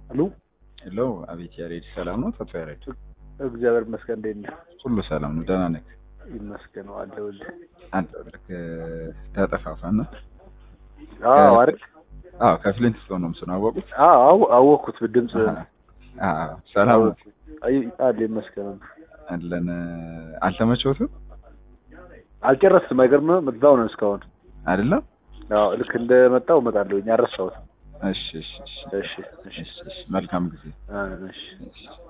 አሉ ሄሎ፣ አቤት ያሬድ፣ ሰላም ነው? አቶ ያሬድ እግዚአብሔር ይመስገን። እንዴት ነህ? ሁሉ ሰላም ነው? ደህና ነህ? ይመስገን አለሁልህ። አለሁልህ። ተጠፋፋን ነው? አዎ አይደል? አዎ፣ ከፍሊንት ስቶን ነው ምስሉ አወቁት? አዎ አወኩት። ድምጽ አዎ፣ ሰላም ነው? አይ አለ ይመስገን። አለን። አልተመቸውትም? አልጨረስም። አይገርምም? እዛው ነን እስካሁን አይደለም? አዎ ልክ እንደመጣው እመጣለሁ። አልረሳሁትም። እሺ፣ እሺ፣ እሺ፣ እሺ፣ እሺ፣ መልካም ጊዜ። እሺ። እሺ